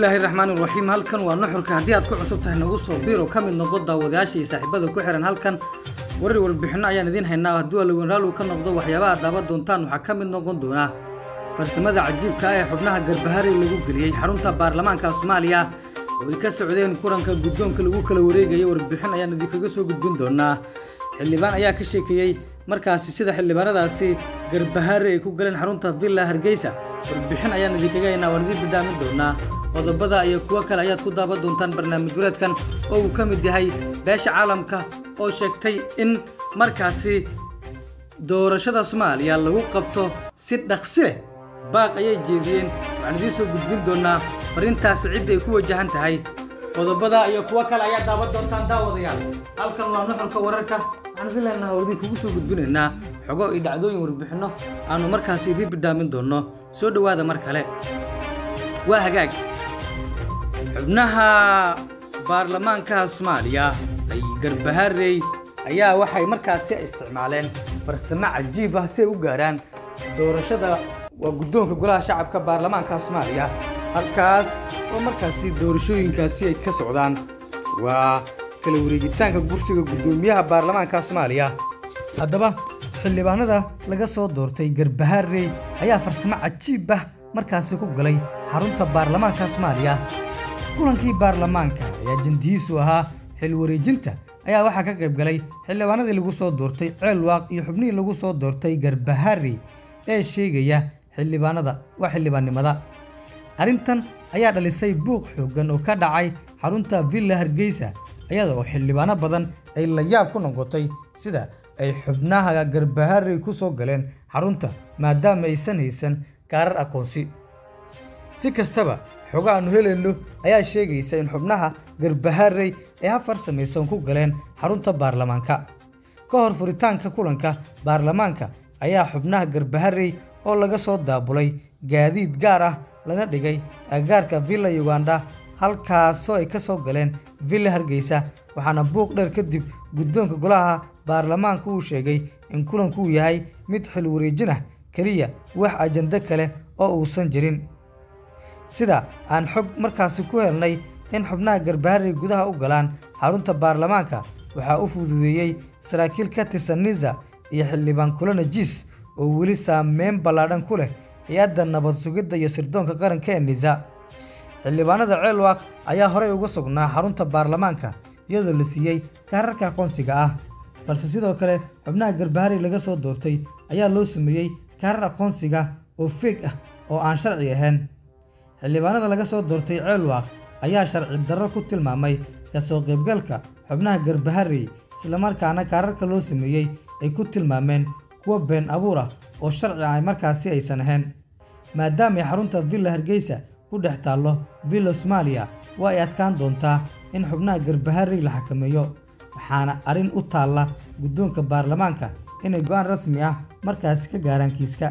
bismillaahi raxmaani raxiim halkan waa nuxurka haddii aad ku cusub tahay nagu soo biiro ka mid noqo daawadayaasha iyo saaxiibada ku xihan halkan warar warbixinno ayaan idiin haynaa hadduu alawenraal uu ka noqdo waxyaabaha daawan doontaan waxaa ka mid noqon doonaa farsamada cajiibka ah ee xubnaha garbaharey lagu geliyey xarunta baarlamaanka soomaaliya oo ay ka socdeen kulanka guddoonka lagu kala wareegaya warbixin ayaan idinkaga soo gudbin doonaa xildhibaan ayaa ka sheekeeyey markaasi sida xildhibaanadaasi garbahaare ay ku galeen xarunta villa hargeysa warbixin ayaan idinkaga haynaa waan idiin bidhaamin doonaa qodobada iyo kuwo kale ayaad ku daawan doontaan barnaamij wareedkan oo uu ka mid yahay beesha caalamka oo sheegtay in markaasi doorashada soomaaliya lagu qabto si dhaqsi leh baaq ayay jeediyeen waxaan idiin soo gudbin doonaa farintaasi cidda ay ku wajahan tahay qodobada iyo kuwo kale ayaa daawan doontaan daawadayaal halkan waa nuxurka wararka waxaan idin leenaha oo idinkugu soo gudbinaynaa xogo iyo dhacdooyin warbixinno aanu markaasi idiin bidhaamin doonno soo dhowaada mar kale waa hagaag xubnaha baarlamaanka soomaaliya ay garbaharey ayaa waxay markaasi isticmaaleen farsamo cajiib ah si ay u gaaraan doorashada waa guddoonka golaha shacabka baarlamaanka soomaaliya halkaas oo markaasi doorashooyinkaasi ay ka socdaan waa kala wareegitaanka kursiga guddoomiyaha baarlamaanka soomaaliya haddaba xildhibaanada laga soo doortay garbaharey ayaa farsamo cajiib ah markaasi ku galay xarunta baarlamaanka soomaaliya kulankii baarlamaanka ayaa jandihiisu ahaa xil wareejinta ayaa waxaa ka qayb galay xildhibaanadii lagu soo doortay ceelwaaq iyo xubnihii lagu soo doortay garbaharey ee sheegaya xildhibaanada waa xildhibaannimada arrintan ayaa dhalisay buuq xooggan oo ka dhacay xarunta villa hargeysa iyada oo xildhibaano badan ay la yaab ku noqotay sida ay xubnaha garbaharey ku soo galeen xarunta maadaama aysan haysan kaarar aqoonsi si kastaba xogo aannu helayno ayaa sheegaysa in xubnaha garbaharey ay hafar samaysan ku galeen xarunta baarlamaanka ka hor furitaanka kulanka baarlamaanka ayaa xubnaha garbaharey oo laga soo daabulay gaadiid gaar ah lana dhigay agagaarka villa uganda halkaasoo ay ka soo galeen villa hargeysa waxaana buuq dheer kadib guddoonka golaha baarlamaanka uu sheegay in kulanku uu yahay mid xil wareejin ah keliya wax ajando kale oo uusan jirin sida aan xog markaasi ku helnay in xubnaha garbaharey gudaha u galaan xarunta baarlamaanka waxaa u fududeeyey saraakiil ka tirsan nisa iyo xildhibaan kulana jiis oo weli saameyn ballaadhan ku leh hay-adda nabad sugidda iyo sirdoonka qaranka ee nisa xildhibaanada ceelwaaq ayaa horey uga sugnaa xarunta baarlamaanka iyadoo la siiyey kaararka aqoonsiga ah balse sidoo kale xubnaha garbaharey laga soo doortay ayaa loo sameeyey kaarar aqoonsiga oo feeg ah oo aan sharci ahayn xildhibaanada laga soo doortay ceelwaaq ayaa sharci darro ku tilmaamay ka soo qaybgalka xubnaha garbaharey islamarkaana kaararka loo sameeyey ay ku tilmaameen kuwa been abuur ah oo sharci ah markaasi aysan ahayn maadaamay xarunta villa hargeysa ku dhex taallo villa soomaaliya waa ay adkaan doontaa in xubnaha garbaharey la xakameeyo waxaana arrin u taalla guddoonka baarlamaanka inay go-aan rasmi ah markaasi ka gaaraan kiiska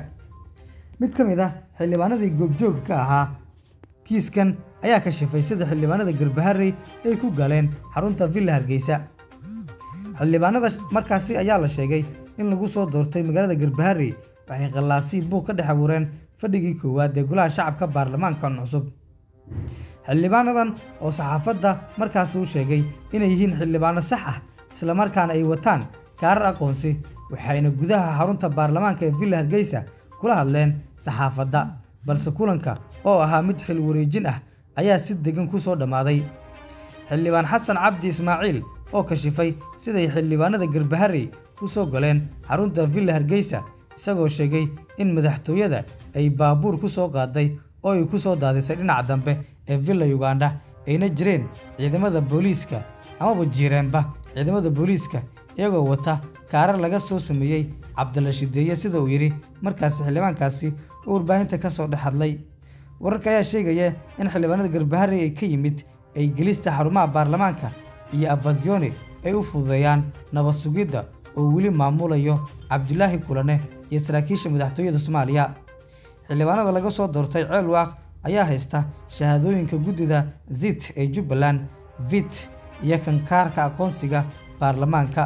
mid ka mid ah xildhibaanadii goobjoogka ka ahaa kiiskan ayaa kashifay sida xildhibaanada garbaharey ay ku galeen xarunta villa hargeysa xildhibaanada markaasi ayaa la sheegay in lagu soo doortay magaalada garbaharey waxay qallaasii buuq ka dhex abuureen fadhigii koowaad ee golaha shacabka baarlamaankan cusub xildhibaanadan oo saxaafadda markaasi u sheegay inay yihiin xildhibaano sax ah islamarkaana ay wataan kaarar aqoonsi waxayna gudaha xarunta baarlamaanka ee villa hargeysa kula hadleen saxaafadda balse kulanka oo ahaa mid xil wareejin ah ayaa si degan ku soo dhammaaday xildhibaan xasan cabdi ismaaciil oo kashifay siday xildhibaanada garbaharey ku soo galeen xarunta villa hargeysa isagoo sheegay in madaxtooyada ay baabuur ku soo qaaday oo ay ku soo daadisay dhinaca dambe ee villa uganda ayna jireen ciidamada booliiska amaba jiireenba ciidamada booliiska iyagoo wata kaarar laga soo sameeyey cabdilla shideeye sida uu yidhi markaasi xildhibaankaasi oo warbaahinta ka soo dhex hadlay wararka ayaa sheegaya in xildhibaanada garbaharey ay ka yimid ay gelista xarumaha baarlamaanka iyo afasyone ay u fududeeyaan nabad sugidda oo weli maamulayo cabdulaahi kulane iyo saraakiisha madaxtooyada soomaaliya xildhibaanada laga soo doortay ceelwaaq ayaa haysta shahaadooyinka guddida zit ee jubbaland vit iyo kankaarka aqoonsiga baarlamaanka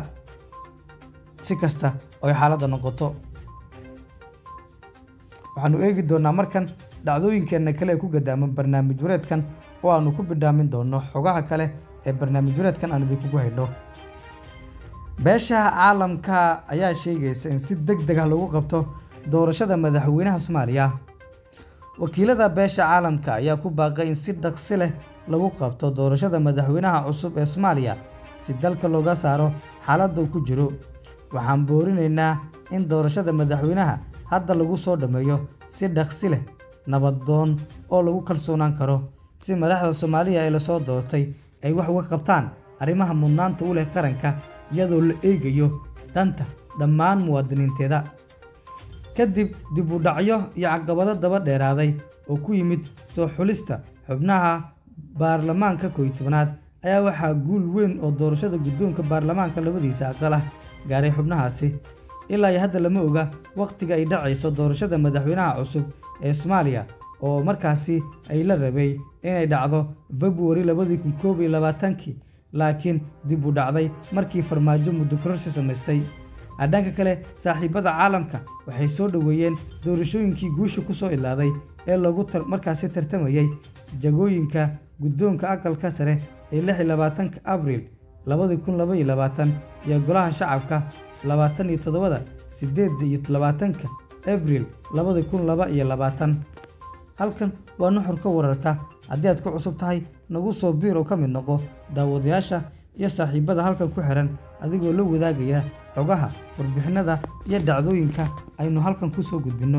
si kasta oo ay xaaladda noqoto waxaanu eegi doonnaa markan dhacdooyinkeenna kale ee ku gadaaman barnaamij wareedkan oo aanu ku bidhaamin doono xogaha kale ee barnaamij wareedkan aan idinkugu hayno beesha caalamka ayaa sheegaysa in si deg deg ah lagu qabto doorashada madaxweynaha soomaaliya wakiilada beesha caalamka ayaa ku baaqay in si dhaqsi leh lagu qabto doorashada madaxweynaha cusub ee soomaaliya si dalka looga saaro xaaladda uu ku jiro waxaan boorinaynaa in doorashada madaxweynaha hadda lagu soo dhammeeyo si dhaqsi leh nabaddoon oo lagu kalsoonaan karo si madaxda soomaaliya ee lasoo doortay ay wax uga qabtaan arrimaha mudnaanta u leh qaranka iyadoo la eegayo danta dhammaan muwaadiniinteeda kadib dib u dhacyo iyo caqabado daba dheeraaday oo ku yimid soo xulista xubnaha baarlamaanka kooiyi tobanaad ayaa waxaa guul weyn oo doorashada guddoonka baarlamaanka labadiisa aqal ah gaaray xubnahaasi ilaa iyo hadda lama oga wakhtiga ay dhacayso doorashada madaxweynaha cusub ee soomaaliya oo markaasi ay la rabay inay dhacdo februari labadii kun koob iyo labaatankii laakiin dib u dhacday markii farmaajo muddo kororsi samaystay dhanka kale saaxiibada caalamka waxay soo dhoweeyeen doorashooyinkii guusha ku soo ilaaday ee lagu markaasi tartamayay jagooyinka guddoonka aqalka sare ee lix iyo labaatanka abriil labadii kun laba iyo labaatan iyo golaha shacabka labaatan iyo toddobada siddeedda iyo labaatanka abriil labadii kun laba iyo labaatan halkan waa nuxurka wararka haddii aad ku cusub tahay nagu soo biir oo ka mid noqo daawadayaasha iyo saaxiibada halkan ku xihan adigoo la wadaagaya xogaha warbixinada iyo dhacdooyinka aynu halkan ku soo gudbinno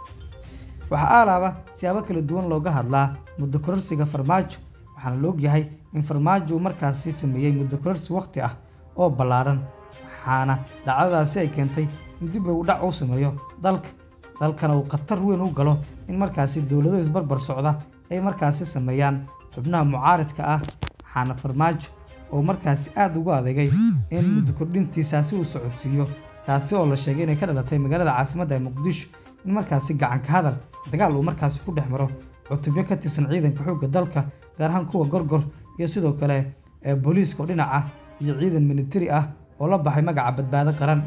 waxaa aalaaba siyaabo kala duwan looga hadlaa muddo kororsiga farmaajo waxaana la ogyahay in farmaajo uu markaasi sameeyey muddo kororsi wakhti ah oo ballaaran waxaana dhacdadaasi ay keentay in dib u dhac uu sameeyo dalka dalkana uu khatar weyn u galo in markaasi dowlado isbarbar socda ay markaasi sameeyaan xubnaha mucaaridka ah waxaana farmaajo oo markaasi aada ugu adeegay in muddo kordhintiisaasi uu socodsiiyo taasi oo la sheegay inay ka dhalatay magaalada caasimadda ee muqdisho in markaasi gacanka hadal dagaal uu markaasi ku dhex maro cutubyo ka tirsan ciidanka xoogga dalka gaar ahaan kuwa gorgor iyo sidoo kale ee booliiska oo dhinac ah iyo ciidan militari ah oo la baxay magaca badbaado qaran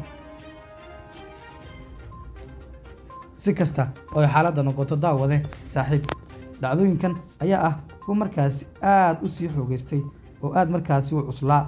si kasta oo ay xaaladda noqoto daawade saaxiib dhacdooyinkan ayaa ah kuwa markaasi aada u sii xoogeystay oo aada markaasi u cuslaa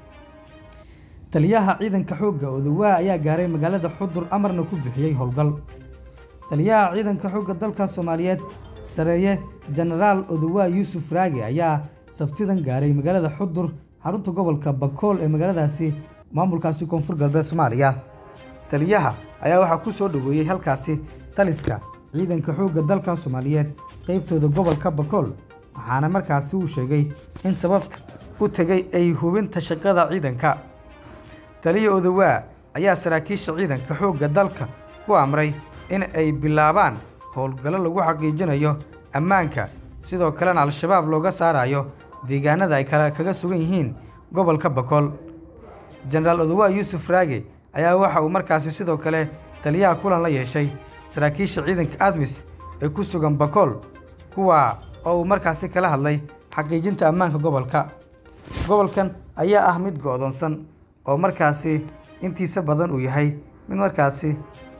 taliyaha ciidanka xoogga odawaa ayaa gaaray magaalada xudur amarna ku bixiyey howlgal taliyaha ciidanka xoogga dalka soomaaliyeed sareeye jenaraal odawaa yuusuf raage ayaa sabtidan gaaray magaalada xudur xarunta gobolka bakool ee magaaladaasi maamulkaasi koonfur galbeed soomaaliya taliyaha ayaa waxaa ku soo dhoweeyey halkaasi taliska ciidanka xoogga dalka soomaaliyeed qeybtooda gobolka bakool waxaana markaasi uu sheegay in sababta u tegay ay hubinta shaqada ciidanka taliya odawaa ayaa saraakiisha ciidanka xoogga dalka ku amray in ay bilaabaan howlgallo lagu xaqiijinayo ammaanka sidoo kalena al-shabaab looga saarayo deegaanada ay kale kaga sugan yihiin gobolka bakool jenaraal odawaa yuusuf raage ayaa waxa uu markaasi sidoo kale taliyaha kulan la yeeshay saraakiisha ciidanka admis ee ku sugan bakool kuwa oo uu markaasi kala hadlay xaqiijinta ammaanka gobolka gobolkan ayaa ah mid go-doonsan oo markaasi intiisa badan uu yahay mid markaasi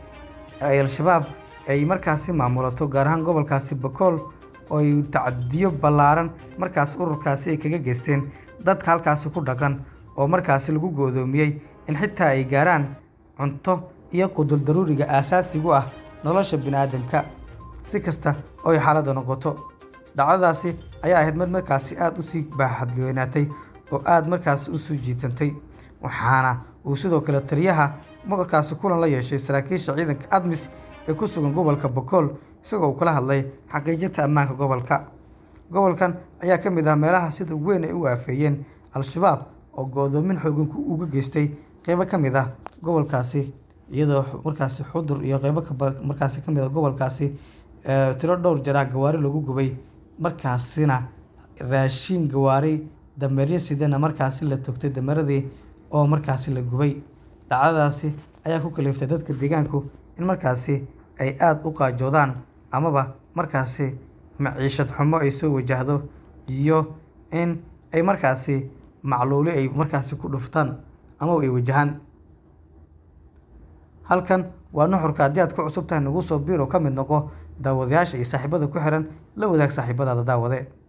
ay al-shabaab ay markaasi maamulato gaar ahaan gobolkaasi bakool oo ay tacadiyo ballaaran markaas ururkaasi ay kaga geysteen dadka halkaasi ku dhaqan oo markaasi lagu goodoomiyey in xitaa ay gaaraan cunto iyo qudur daruuriga aasaasigu ah nolosha bini-aadamka si kasta oo ay xaaladda noqoto dhacdadaasi ayaa ahayd mid markaasi aada usii baaxadweynaatay oo aada markaasi usoo jiitantay waxaana uu sidoo kale taliyaha markaasi kulan la yeeshay saraakiisha ciidanka admis ee ku sugan gobolka bakool isagoo uu kala hadlay xaqiijinta ammaanka gobolka gobolkan ayaa ka mid ah meelaha sida weyn ay u aafeeyeen al-shabaab oo go-doomin xoogan uga geystay qeybo ka mid ah gobolkaasi iyadoo markaasi xudur iyo qeybo markaasi ka mid ah gobolkaasi tiro dhowr jaraa gawaari lagu gubay markaasina raashiin gawaari dameeryo sidana markaasi la togtay dameeradii oo markaasi la gubay dhacdadaasi ayaa ku kaliftay dadka deegaanku in markaasi ay aada u qaajoodaan amaba markaasi maciishad xumo ay soo wajahdo iyo in ay markaasi macluuli ay markaasi ku dhuftaan amaba ay wajahaan halkan waa nuxurka haddii aad ku cusub tahay nagu soo biir oo ka mid noqo daawadayaasha iyo saaxiibada ku xiran la wadaag saaxiibadaada daawade